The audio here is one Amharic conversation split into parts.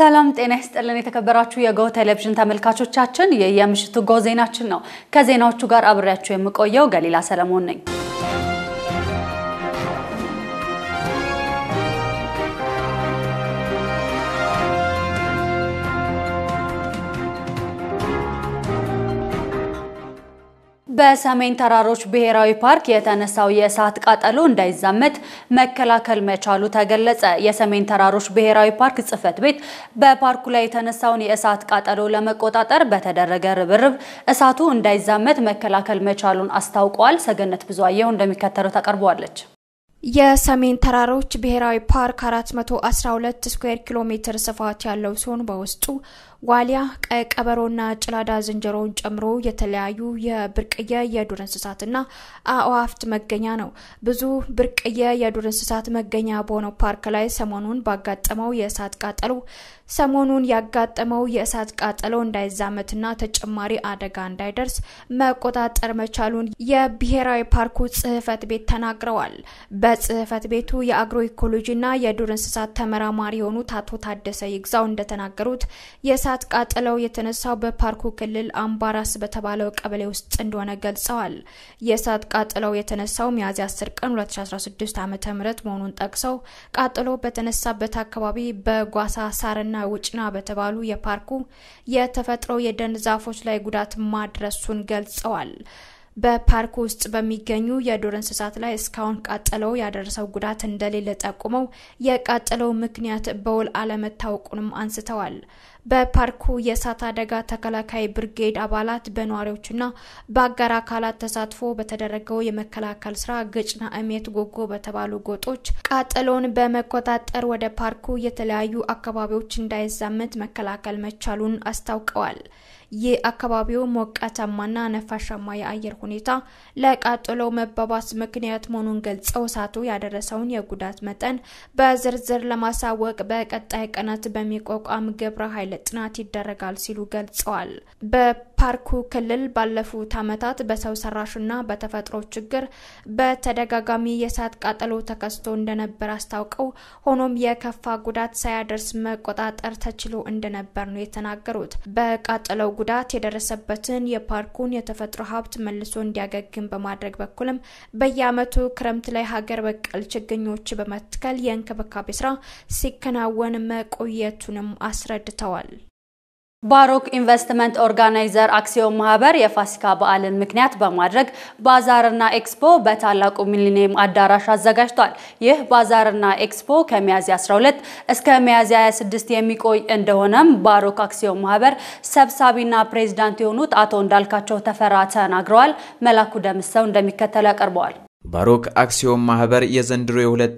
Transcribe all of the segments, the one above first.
ሰላም ጤና ይስጥልን። የተከበራችሁ የጎህ ቴሌቪዥን ተመልካቾቻችን ይህ የምሽቱ ጎህ ዜናችን ነው። ከዜናዎቹ ጋር አብሬያችሁ የምቆየው ገሊላ ሰለሞን ነኝ። በሰሜን ተራሮች ብሔራዊ ፓርክ የተነሳው የእሳት ቃጠሎ እንዳይዛመት መከላከል መቻሉ ተገለጸ። የሰሜን ተራሮች ብሔራዊ ፓርክ ጽሕፈት ቤት በፓርኩ ላይ የተነሳውን የእሳት ቃጠሎ ለመቆጣጠር በተደረገ ርብርብ እሳቱ እንዳይዛመት መከላከል መቻሉን አስታውቋል። ሰገነት ብዙአየሁ እንደሚከተለው ታቀርበዋለች። የሰሜን ተራሮች ብሔራዊ ፓርክ 412 ስኩዌር ኪሎ ሜትር ስፋት ያለው ሲሆን በውስጡ ዋሊያ፣ ቀይ ቀበሮና ጭላዳ ዝንጀሮውን ጨምሮ የተለያዩ የብርቅየ የዱር እንስሳትና አእዋፍት መገኛ ነው። ብዙ ብርቅየ የዱር እንስሳት መገኛ በሆነው ፓርክ ላይ ሰሞኑን ባጋጠመው የእሳት ቃጠሎ ሰሞኑን ያጋጠመው የእሳት ቃጠሎ እንዳይዛመትና ተጨማሪ አደጋ እንዳይደርስ መቆጣጠር መቻሉን የብሔራዊ ፓርኩ ጽሕፈት ቤት ተናግረዋል። በጽሕፈት ቤቱ የአግሮ ኢኮሎጂና የዱር እንስሳት ተመራማሪ የሆኑት አቶ ታደሰ ይግዛው እንደተናገሩት የእሳት ቃጠለው የተነሳው በፓርኩ ክልል አምባራስ በተባለው ቀበሌ ውስጥ እንደሆነ ገልጸዋል። የእሳት ቃጠለው የተነሳው ሚያዝያ 10 ቀን 2016 ዓ ም መሆኑን ጠቅሰው ቃጠሎ በተነሳበት አካባቢ በጓሳ ሳርና ውጭና በተባሉ የፓርኩ የተፈጥሮ የደን ዛፎች ላይ ጉዳት ማድረሱን ገልጸዋል። በፓርክ ውስጥ በሚገኙ የዱር እንስሳት ላይ እስካሁን ቃጠለው ያደረሰው ጉዳት እንደሌለ ጠቁመው የቃጠለው ምክንያት በውል አለመታወቁንም አንስተዋል። በፓርኩ የእሳት አደጋ ተከላካይ ብርጌድ አባላት በነዋሪዎችና በአጋር አካላት ተሳትፎ በተደረገው የመከላከል ስራ ግጭና እሜት ጎጎ በተባሉ ጎጦች ቃጠሎውን በመቆጣጠር ወደ ፓርኩ የተለያዩ አካባቢዎች እንዳይዛመት መከላከል መቻሉን አስታውቀዋል። ይህ አካባቢው ሞቃታማና ነፋሻማ የአየር ሁኔታ ለቃጠሎ መባባስ ምክንያት መሆኑን ገልጸው እሳቱ ያደረሰውን የጉዳት መጠን በዝርዝር ለማሳወቅ በቀጣይ ቀናት በሚቋቋም ግብረ ኃይል ጥናት ይደረጋል ሲሉ ገልጸዋል። በፓርኩ ክልል ባለፉት ዓመታት በሰው ሰራሽና በተፈጥሮ ችግር በተደጋጋሚ የእሳት ቃጠሎ ተከስቶ እንደነበር አስታውቀው ሆኖም የከፋ ጉዳት ሳያደርስ መቆጣጠር ተችሎ እንደነበር ነው የተናገሩት። በቃጠለው ጉዳት የደረሰበትን የፓርኩን የተፈጥሮ ሀብት መልሶ እንዲያገግም በማድረግ በኩልም በየዓመቱ ክረምት ላይ ሀገር በቀል ችግኞች በመትከል የእንክብካቤ ስራ ሲከናወን መቆየቱንም አስረድተዋል። ባሮክ ኢንቨስትመንት ኦርጋናይዘር አክሲዮን ማህበር የፋሲካ በዓልን ምክንያት በማድረግ ባዛርና ኤክስፖ በታላቁ ሚሊኒየም አዳራሽ አዘጋጅቷል። ይህ ባዛርና ኤክስፖ ከሚያዝያ 12 እስከ ሚያዝያ 26 የሚቆይ እንደሆነም ባሮክ አክሲዮን ማህበር ሰብሳቢና ፕሬዝዳንት የሆኑት አቶ እንዳልካቸው ተፈራ ተናግረዋል። መላኩ ደምሰው እንደሚከተለው ያቀርበዋል። ባሮክ አክሲዮን ማህበር የዘንድሮ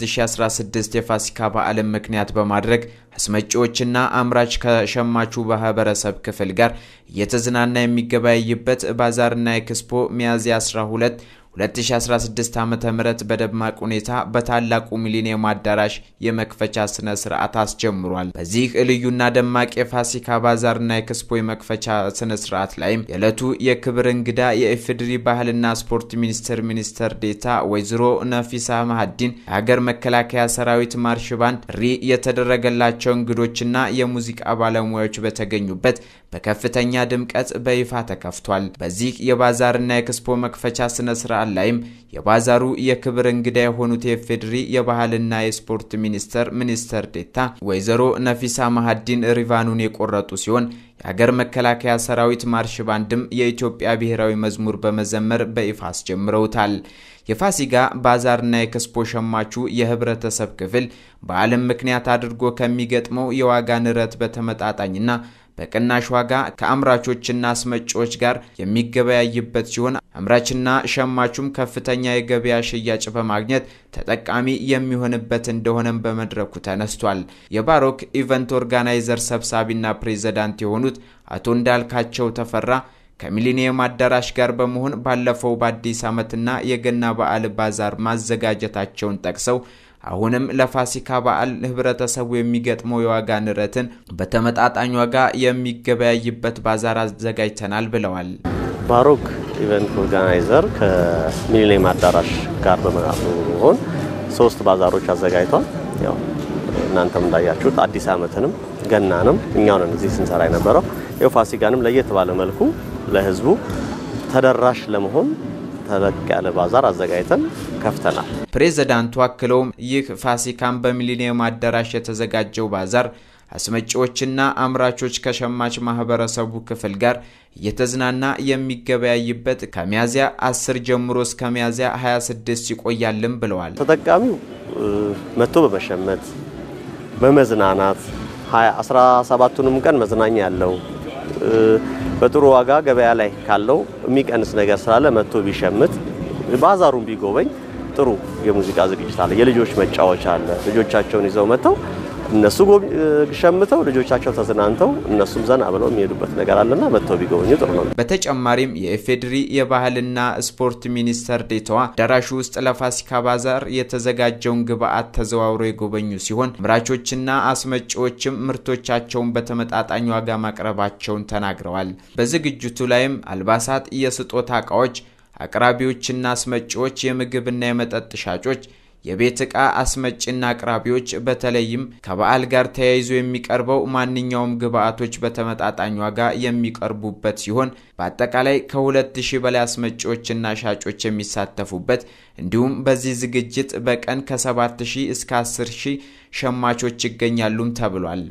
የ2016 የፋሲካ በዓልን ምክንያት በማድረግ አስመጪዎችና አምራች ከሸማቹ ማህበረሰብ ክፍል ጋር እየተዝናና የሚገበያይበት ባዛርና ኤክስፖ ሚያዝያ 12 2016 ዓ ም በደማቅ ሁኔታ በታላቁ ሚሊኒየም አዳራሽ የመክፈቻ ስነ ስርዓት አስጀምሯል። በዚህ ልዩና ደማቅ የፋሲካ ባዛርና ኤክስፖ የመክፈቻ ስነ ስርዓት ላይም የዕለቱ የክብር እንግዳ የኢፌዴሪ ባህልና ስፖርት ሚኒስቴር ሚኒስትር ዴታ ወይዘሮ ነፊሳ ማህዲን፣ የሀገር መከላከያ ሰራዊት ማርሽ ባንድ፣ ጥሪ የተደረገላቸው እንግዶችና የሙዚቃ ባለሙያዎች በተገኙበት በከፍተኛ ድምቀት በይፋ ተከፍቷል። በዚህ የባዛርና ኤክስፖ መክፈቻ ስነ ስርዓት ላይም የባዛሩ የክብር እንግዳ የሆኑት የፌዴሪ የባህልና የስፖርት ሚኒስቴር ሚኒስትር ዴታ ወይዘሮ ነፊሳ ማህዲን ሪቫኑን የቆረጡ ሲሆን የሀገር መከላከያ ሰራዊት ማርሽ ባንድም የኢትዮጵያ ብሔራዊ መዝሙር በመዘመር በይፋ አስጀምረውታል። የፋሲጋ ባዛርና የኤክስፖ ሸማቹ የህብረተሰብ ክፍል በዓለም ምክንያት አድርጎ ከሚገጥመው የዋጋ ንረት በተመጣጣኝና በቅናሽ ዋጋ ከአምራቾችና አስመጪዎች ጋር የሚገበያይበት ሲሆን አምራችና ሸማቹም ከፍተኛ የገበያ ሽያጭ በማግኘት ተጠቃሚ የሚሆንበት እንደሆነም በመድረኩ ተነስቷል። የባሮክ ኢቨንት ኦርጋናይዘር ሰብሳቢና ፕሬዝዳንት የሆኑት አቶ እንዳልካቸው ተፈራ ከሚሊኒየም አዳራሽ ጋር በመሆን ባለፈው በአዲስ ዓመትና የገና በዓል ባዛር ማዘጋጀታቸውን ጠቅሰው አሁንም ለፋሲካ በዓል ህብረተሰቡ የሚገጥመው የዋጋ ንረትን በተመጣጣኝ ዋጋ የሚገበያይበት ባዛር አዘጋጅተናል ብለዋል። ባሮክ ኢቨንት ኦርጋናይዘር ከሚሊኒየም አዳራሽ ጋር በመሆን ሶስት ባዛሮች አዘጋጅቷል። ያው እናንተም እንዳያችሁት አዲስ ዓመትንም ገናንም እኛው ነን እዚህ ስንሰራ የነበረው። ይኸው ፋሲካንም ለየት ባለ መልኩ ለህዝቡ ተደራሽ ለመሆን ተለቅ ያለ ባዛር አዘጋጅተን ከፍተናል። ፕሬዝዳንቱ አክለውም ይህ ፋሲካን በሚሊኒየም አዳራሽ የተዘጋጀው ባዛር አስመጪዎችና አምራቾች ከሸማች ማህበረሰቡ ክፍል ጋር እየተዝናና የሚገበያይበት ከሚያዝያ 10 ጀምሮ እስከ ሚያዝያ 26 ይቆያልም ብለዋል። ተጠቃሚው መጥቶ በመሸመት በመዝናናት 17ቱንም ቀን መዝናኛ ያለው በጥሩ ዋጋ ገበያ ላይ ካለው የሚቀንስ ነገር ስላለ መጥቶ ቢሸምት ባዛሩን ቢጎበኝ ጥሩ የሙዚቃ ዝግጅት አለ። የልጆች መጫወቻ አለ። ልጆቻቸውን ይዘው መጥተው እነሱ ሸምተው ልጆቻቸው ተዝናንተው እነሱም ዘና ብለው የሚሄዱበት ነገር አለና መጥተው ቢጎበኙ ጥሩ ነው። በተጨማሪም የኢፌዴሪ የባህልና ስፖርት ሚኒስተር ዴታዋ አዳራሹ ውስጥ ለፋሲካ ባዛር የተዘጋጀውን ግብአት ተዘዋውረው የጎበኙ ሲሆን አምራቾችና አስመጪዎችም ምርቶቻቸውን በተመጣጣኝ ዋጋ ማቅረባቸውን ተናግረዋል። በዝግጅቱ ላይም አልባሳት፣ የስጦታ እቃዎች አቅራቢዎችና አስመጪዎች፣ የምግብና የመጠጥ ሻጮች የቤት ዕቃ አስመጭና አቅራቢዎች በተለይም ከበዓል ጋር ተያይዞ የሚቀርበው ማንኛውም ግብአቶች በተመጣጣኝ ዋጋ የሚቀርቡበት ሲሆን በአጠቃላይ ከሁለት ሺህ በላይ አስመጪዎችና ሻጮች የሚሳተፉበት እንዲሁም በዚህ ዝግጅት በቀን ከሰባት ሺህ እስከ አስር ሺህ ሸማቾች ይገኛሉም ተብሏል።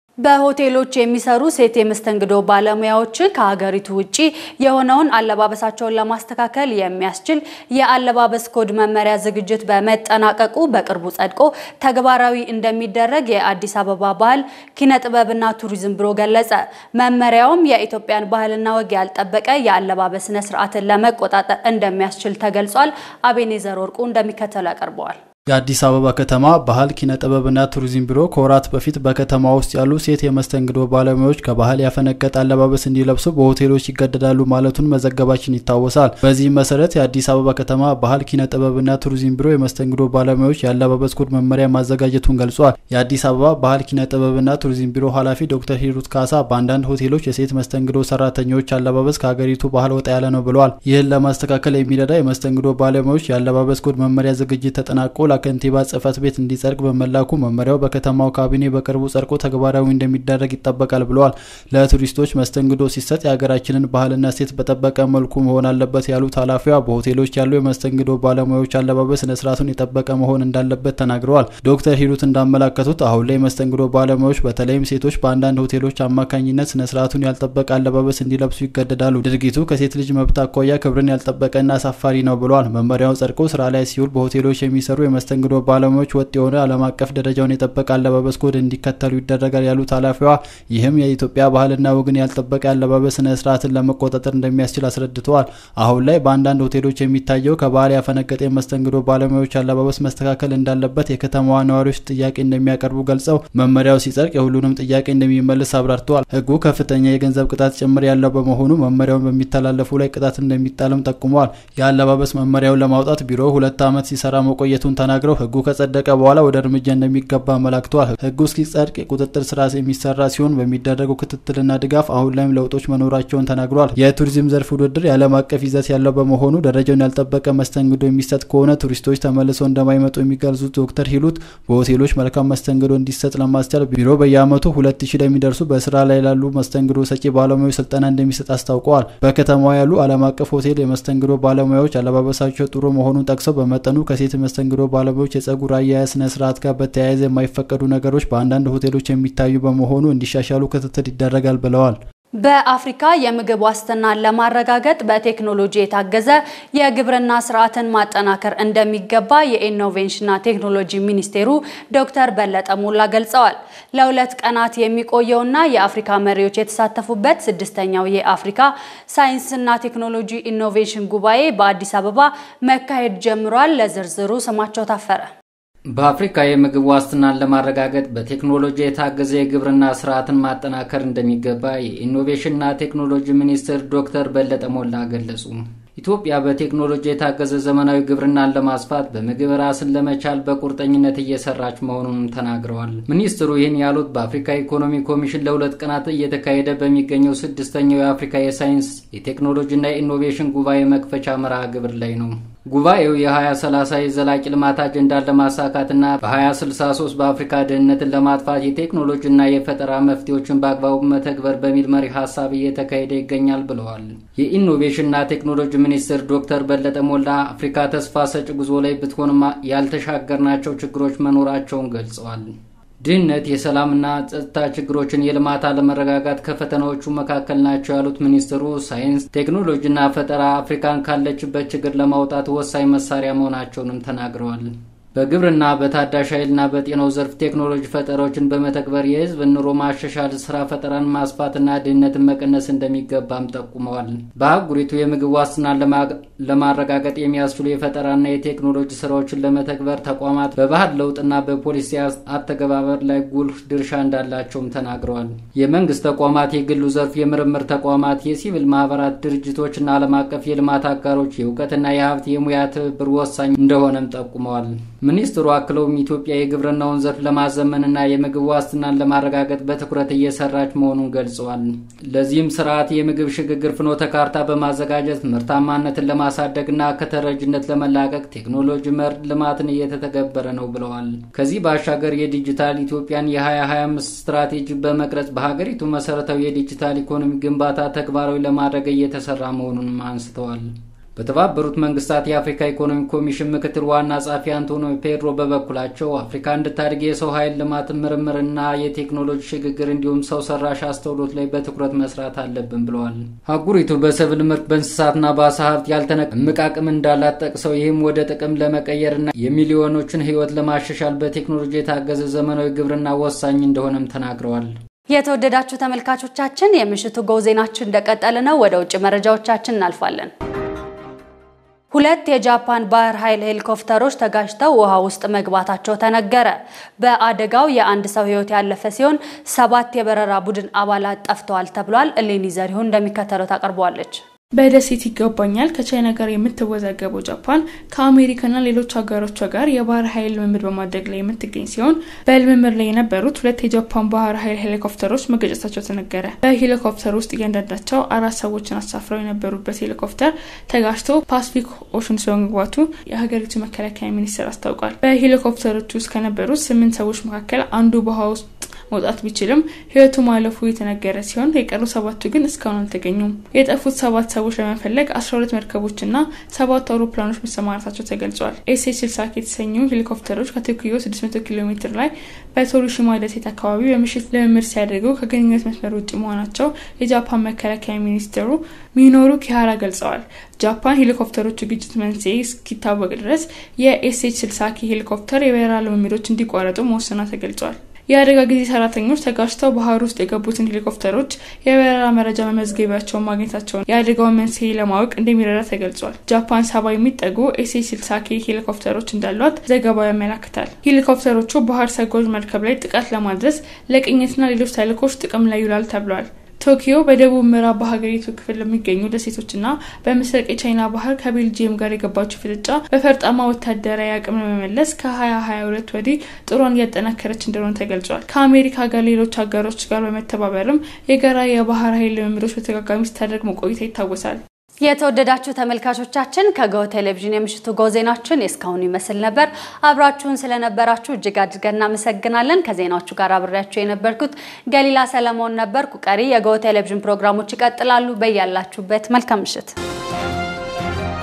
በሆቴሎች የሚሰሩ ሴት የመስተንግዶ ባለሙያዎች ከሀገሪቱ ውጭ የሆነውን አለባበሳቸውን ለማስተካከል የሚያስችል የአለባበስ ኮድ መመሪያ ዝግጅት በመጠናቀቁ በቅርቡ ጸድቆ ተግባራዊ እንደሚደረግ የአዲስ አበባ ባህል ኪነ ጥበብና ቱሪዝም ቢሮ ገለጸ። መመሪያውም የኢትዮጵያን ባህልና ወግ ያልጠበቀ የአለባበስ ስነ ስርዓትን ለመቆጣጠር እንደሚያስችል ተገልጿል። አቤኔዘር ወርቁ እንደሚከተለው ያቀርበዋል። የአዲስ አበባ ከተማ ባህል ኪነ ጥበብና ቱሪዝም ቢሮ ከወራት በፊት በከተማ ውስጥ ያሉ ሴት የመስተንግዶ ባለሙያዎች ከባህል ያፈነገጠ አለባበስ እንዲለብሱ በሆቴሎች ይገደዳሉ ማለቱን መዘገባችን ይታወሳል። በዚህም መሰረት የአዲስ አበባ ከተማ ባህል ኪነ ጥበብና ቱሪዝም ቢሮ የመስተንግዶ ባለሙያዎች የአለባበስ ኮድ መመሪያ ማዘጋጀቱን ገልጿል። የአዲስ አበባ ባህል ኪነ ጥበብና ቱሪዝም ቢሮ ኃላፊ ዶክተር ሂሩት ካሳ በአንዳንድ ሆቴሎች የሴት መስተንግዶ ሰራተኞች አለባበስ ከሀገሪቱ ባህል ወጣ ያለ ነው ብለዋል። ይህን ለማስተካከል የሚረዳ የመስተንግዶ ባለሙያዎች የአለባበስ ኮድ መመሪያ ዝግጅት ተጠናቆ ከንቲባ ጽህፈት ቤት እንዲጸድቅ በመላኩ መመሪያው በከተማው ካቢኔ በቅርቡ ጸድቆ ተግባራዊ እንደሚደረግ ይጠበቃል ብለዋል። ለቱሪስቶች መስተንግዶ ሲሰጥ የሀገራችንን ባህልና ሴት በጠበቀ መልኩ መሆን አለበት ያሉት ኃላፊዋ በሆቴሎች ያሉ የመስተንግዶ ባለሙያዎች አለባበስ ስነስርዓቱን የጠበቀ መሆን እንዳለበት ተናግረዋል። ዶክተር ሂሩት እንዳመላከቱት አሁን ላይ የመስተንግዶ ባለሙያዎች በተለይም ሴቶች በአንዳንድ ሆቴሎች አማካኝነት ስነስርዓቱን ያልጠበቀ አለባበስ እንዲለብሱ ይገደዳሉ። ድርጊቱ ከሴት ልጅ መብት አኳያ ክብርን ያልጠበቀና አሳፋሪ ነው ብለዋል። መመሪያው ጸድቆ ስራ ላይ ሲውል በሆቴሎች የሚሰሩ መስተንግዶ ባለሙያዎች ወጥ የሆነ ዓለም አቀፍ ደረጃውን የጠበቀ አለባበስ ኮድ እንዲከተሉ ይደረጋል ያሉት ኃላፊዋ ይህም የኢትዮጵያ ባህልና ወግን ያልጠበቀ አለባበስ ስነ ስርዓትን ለመቆጣጠር እንደሚያስችል አስረድተዋል። አሁን ላይ በአንዳንድ ሆቴሎች የሚታየው ከባህል ያፈነገጠ የመስተንግዶ ባለሙያዎች አለባበስ መስተካከል እንዳለበት የከተማዋ ነዋሪዎች ጥያቄ እንደሚያቀርቡ ገልጸው መመሪያው ሲጸድቅ የሁሉንም ጥያቄ እንደሚመልስ አብራርተዋል። ሕጉ ከፍተኛ የገንዘብ ቅጣት ጭምር ያለው በመሆኑ መመሪያውን በሚተላለፉ ላይ ቅጣት እንደሚጣልም ጠቁመዋል። የአለባበስ መመሪያውን ለማውጣት ቢሮ ሁለት ዓመት ሲሰራ መቆየቱን ተናግረው ህጉ ከጸደቀ በኋላ ወደ እርምጃ እንደሚገባ አመላክተዋል። ህጉ እስኪጸድቅ የቁጥጥር ስራ የሚሰራ ሲሆን በሚደረገው ክትትልና ድጋፍ አሁን ላይም ለውጦች መኖራቸውን ተናግረዋል። የቱሪዝም ዘርፍ ውድድር የዓለም አቀፍ ይዘት ያለው በመሆኑ ደረጃውን ያልጠበቀ መስተንግዶ የሚሰጥ ከሆነ ቱሪስቶች ተመልሰው እንደማይመጡ የሚገልጹት ዶክተር ሂሉት በሆቴሎች መልካም መስተንግዶ እንዲሰጥ ለማስቻል ቢሮ በየአመቱ ሁለት ሺህ ለሚደርሱ በስራ ላይ ላሉ መስተንግዶ ሰጪ ባለሙያዎች ስልጠና እንደሚሰጥ አስታውቀዋል። በከተማዋ ያሉ ዓለም አቀፍ ሆቴል የመስተንግዶ ባለሙያዎች አለባበሳቸው ጥሩ መሆኑን ጠቅሰው በመጠኑ ከሴት መስተንግዶ ባለሙያዎች የጸጉር አያያዝ ስነ ስርዓት ጋር በተያያዘ የማይፈቀዱ ነገሮች በአንዳንድ ሆቴሎች የሚታዩ በመሆኑ እንዲሻሻሉ ክትትል ይደረጋል ብለዋል። በአፍሪካ የምግብ ዋስትናን ለማረጋገጥ በቴክኖሎጂ የታገዘ የግብርና ስርዓትን ማጠናከር እንደሚገባ የኢኖቬሽንና ቴክኖሎጂ ሚኒስቴሩ ዶክተር በለጠ ሞላ ገልጸዋል። ለሁለት ቀናት የሚቆየውና የአፍሪካ መሪዎች የተሳተፉበት ስድስተኛው የአፍሪካ ሳይንስና ቴክኖሎጂ ኢኖቬሽን ጉባኤ በአዲስ አበባ መካሄድ ጀምሯል። ለዝርዝሩ ስማቸው ታፈረ በአፍሪካ የምግብ ዋስትናን ለማረጋገጥ በቴክኖሎጂ የታገዘ የግብርና ስርዓትን ማጠናከር እንደሚገባ የኢኖቬሽንና ቴክኖሎጂ ሚኒስትር ዶክተር በለጠ ሞላ ገለጹ። ኢትዮጵያ በቴክኖሎጂ የታገዘ ዘመናዊ ግብርናን ለማስፋት በምግብ ራስን ለመቻል በቁርጠኝነት እየሰራች መሆኑንም ተናግረዋል። ሚኒስትሩ ይህን ያሉት በአፍሪካ ኢኮኖሚ ኮሚሽን ለሁለት ቀናት እየተካሄደ በሚገኘው ስድስተኛው የአፍሪካ የሳይንስ የቴክኖሎጂና የኢኖቬሽን ጉባኤ መክፈቻ መርሃ ግብር ላይ ነው። ጉባኤው የ2030 የዘላቂ ልማት አጀንዳን ለማሳካትና በ2063 በአፍሪካ ድህነትን ለማጥፋት የቴክኖሎጂና የፈጠራ መፍትሄዎችን በአግባቡ መተግበር በሚል መሪ ሀሳብ እየተካሄደ ይገኛል ብለዋል። የኢኖቬሽንና ቴክኖሎጂ ሚኒስትር ዶክተር በለጠ ሞላ አፍሪካ ተስፋ ሰጭ ጉዞ ላይ ብትሆንም ያልተሻገርናቸው ችግሮች መኖራቸውን ገልጸዋል። ድህነት፣ የሰላምና ጸጥታ ችግሮችን፣ የልማት አለመረጋጋት ከፈተናዎቹ መካከል ናቸው ያሉት ሚኒስትሩ ሳይንስ፣ ቴክኖሎጂና ፈጠራ አፍሪካን ካለችበት ችግር ለማውጣት ወሳኝ መሳሪያ መሆናቸውንም ተናግረዋል። በግብርና በታዳሽ ኃይልና በጤናው ዘርፍ ቴክኖሎጂ ፈጠራዎችን በመተግበር የሕዝብ ኑሮ ማሻሻል፣ ስራ ፈጠራን ማስፋትና ድህነትን መቀነስ እንደሚገባም ጠቁመዋል። በአህጉሪቱ የምግብ ዋስትናን ለማረጋገጥ የሚያስችሉ የፈጠራና የቴክኖሎጂ ስራዎችን ለመተግበር ተቋማት በባህል ለውጥና በፖሊሲ አተገባበር ላይ ጉልህ ድርሻ እንዳላቸውም ተናግረዋል። የመንግስት ተቋማት፣ የግሉ ዘርፍ የምርምር ተቋማት፣ የሲቪል ማህበራት ድርጅቶችና ዓለም አቀፍ የልማት አጋሮች የእውቀትና የሀብት የሙያ ትብብር ወሳኝ እንደሆነም ጠቁመዋል። ሚኒስትሩ አክለውም ኢትዮጵያ የግብርናውን ዘርፍ ለማዘመንና የምግብ ዋስትናን ለማረጋገጥ በትኩረት እየሰራች መሆኑን ገልጸዋል። ለዚህም ስርዓት የምግብ ሽግግር ፍኖተ ካርታ በማዘጋጀት ምርታማነትን ለማሳደግና ከተረጅነት ለመላቀቅ ቴክኖሎጂ መር ልማትን እየተተገበረ ነው ብለዋል። ከዚህ ባሻገር የዲጂታል ኢትዮጵያን የ2025 ስትራቴጂ በመቅረጽ በሀገሪቱ መሰረታዊ የዲጂታል ኢኮኖሚ ግንባታ ተግባራዊ ለማድረግ እየተሰራ መሆኑንም አንስተዋል። በተባበሩት መንግስታት የአፍሪካ ኢኮኖሚ ኮሚሽን ምክትል ዋና ጸሐፊ አንቶኒዮ ፔድሮ በበኩላቸው አፍሪካ እንድታድግ የሰው ኃይል ልማት፣ ምርምርና የቴክኖሎጂ ሽግግር እንዲሁም ሰው ሰራሽ አስተውሎት ላይ በትኩረት መስራት አለብን ብለዋል። አህጉሪቱ በሰብል ምርት፣ በእንስሳትና በአሳ ሀብት ያልተነቀ እምቅ አቅም እንዳላት ጠቅሰው ይህም ወደ ጥቅም ለመቀየርና የሚሊዮኖችን ሕይወት ለማሻሻል በቴክኖሎጂ የታገዘ ዘመናዊ ግብርና ወሳኝ እንደሆነም ተናግረዋል። የተወደዳችሁ ተመልካቾቻችን የምሽቱ ጎ ዜናችን እንደቀጠለ ነው። ወደ ውጭ መረጃዎቻችን እናልፋለን። ሁለት የጃፓን ባህር ኃይል ሄሊኮፕተሮች ተጋጭተው ውሃ ውስጥ መግባታቸው ተነገረ። በአደጋው የአንድ ሰው ሕይወት ያለፈ ሲሆን ሰባት የበረራ ቡድን አባላት ጠፍተዋል ተብሏል። እሌኒ ዘሪሁን እንደሚከተለው ታቀርበዋለች። በደሴት ይገባኛል ከቻይና ጋር የምትወዛገበው ጃፓን ከአሜሪካና ሌሎች ሀገሮቿ ጋር የባህር ኃይል ልምምድ በማድረግ ላይ የምትገኝ ሲሆን በልምምድ ላይ የነበሩት ሁለት የጃፓን ባህር ኃይል ሄሊኮፕተሮች መገጨታቸው ተነገረ። በሄሊኮፕተር ውስጥ እያንዳንዳቸው አራት ሰዎችን አሳፍረው የነበሩበት ሄሊኮፕተር ተጋጭቶ ፓስፊክ ኦሽን ውስጥ በመግባቱ የሀገሪቱ መከላከያ ሚኒስቴር አስታውቋል። በሄሊኮፕተሮች ውስጥ ከነበሩት ስምንት ሰዎች መካከል አንዱ በውሃ ውስጥ መውጣት ቢችልም ህይወቱ ማለፉ የተነገረ ሲሆን የቀሩ ሰባቱ ግን እስካሁን አልተገኙም። የጠፉት ሰባት ሰዎች ለመፈለግ አስራ ሁለት መርከቦችና ሰባቱ አውሮፕላኖች መሰማራታቸው ተገልጿል። ኤስኤች ስልሳክ የተሰኙ ሄሊኮፕተሮች ከቶኪዮ 600 ኪሎ ሜትር ላይ በቶሪሺማ ደሴት አካባቢ በምሽት ልምምድ ሲያደርጉ ከግንኙነት መስመር ውጭ መሆናቸው የጃፓን መከላከያ ሚኒስትሩ ሚኖሩ ኪሃራ ገልጸዋል። ጃፓን ሄሊኮፕተሮቹ ግጭት መንስኤ እስኪታወቅ ድረስ የኤስኤች ስልሳኪ ሄሊኮፕተር የበረራ ልምምዶች እንዲቋረጡ መወሰኗ ተገልጿል። የአደጋ ጊዜ ሰራተኞች ተጋጭተው ባህር ውስጥ የገቡትን ሄሊኮፕተሮች የበረራ መረጃ መመዝገቢያቸውን ማግኘታቸውን የአደጋውን መንስኤ ለማወቅ እንደሚረዳ ተገልጿል። ጃፓን ሰባ የሚጠጉ ኤስኤች ስልሳኪ ሄሊኮፕተሮች እንዳሏት ዘገባው ያመላክታል። ሄሊኮፕተሮቹ ባህር ሰጎጅ መርከብ ላይ ጥቃት ለማድረስ ለቅኝትና ሌሎች ተልዕኮች ጥቅም ላይ ይውላል ተብሏል። ቶኪዮ በደቡብ ምዕራብ በሀገሪቱ ክፍል ለሚገኙ ደሴቶችና በምስራቅ የቻይና ባህር ከቤልጂየም ጋር የገባችው ፍጥጫ በፈርጣማ ወታደራዊ አቅም ለመመለስ ከ2022 ወዲህ ጥሯን እያጠናከረች እንደሆነ ተገልጿል። ከአሜሪካ ጋር ሌሎች ሀገሮች ጋር በመተባበርም የጋራ የባህር ኃይል ልምምዶች በተደጋጋሚ ስታደርግ መቆይታ ይታወሳል። የተወደዳችሁ ተመልካቾቻችን ከጎ ቴሌቪዥን የምሽቱ ጎ ዜናችን የእስካሁኑ ይመስል ነበር። አብራችሁን ስለነበራችሁ እጅግ አድርገን እናመሰግናለን። ከዜናዎቹ ጋር አብሬያችሁ የነበርኩት ገሊላ ሰለሞን ነበርኩ። ቀሪ የጎ ቴሌቪዥን ፕሮግራሞች ይቀጥላሉ። በያላችሁበት መልካም ምሽት